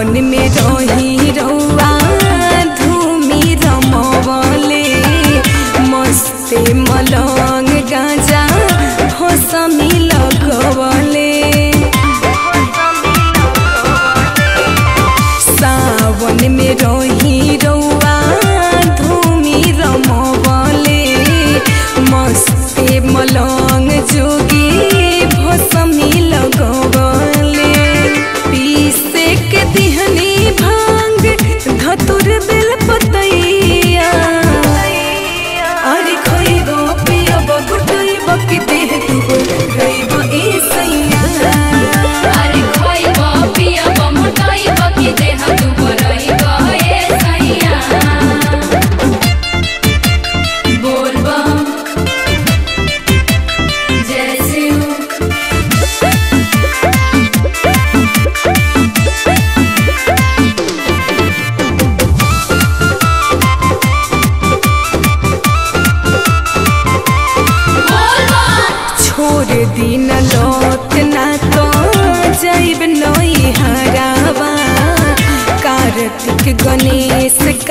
सावन में रही रउआ धूमि रमवले मस्ते मलंग गाजा भोसमी लगवले सावन में रही रउआ धूमि रमवले मस्ते मलंग जोगी भोसमी लगवले पीसे के दिहनी भांग धतुर बेल पतैया अरे खइबो पियबो गुटइबो कि देह दुबो रइबो ए सैया अरे खोइबो पियबो मोटइबो कि देह दुबरइबो ए सैया बोलबो जय शिव बोलबो छोड़ दिन लौट ना तो जाइब नई हरावा कार्तिक गणेश